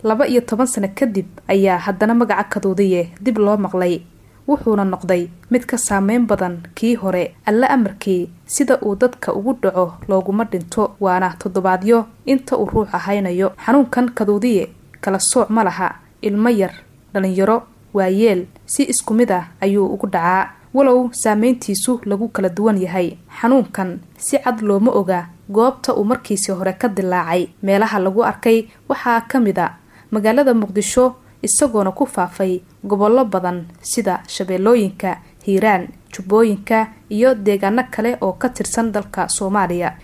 laba iyo toban sano kadib ayaa haddana magaca kaduudiye dib loo maqlay wuxuuna noqday mid ka saameyn badan kii hore alle amarkii sida uu dadka ugu dhaco looguma dhinto waana toddobaadyo inta uu ruuxa haynayo xanuunkan kaduudiye kala sooc ma laha ilmo yar dhalinyaro waayeel si isku mid ah ayuu ugu dhacaa walow saameyntiisu lagu kala duwan yahay xanuunkan si cad looma oga goobta uu markiisii hore ka dilaacay meelaha lagu arkay waxaa ka mid a magaalada muqdisho isagoona ku faafay gobollo badan sida shabeellooyinka hiiraan jubbooyinka iyo deegaano kale oo ka tirsan dalka soomaaliya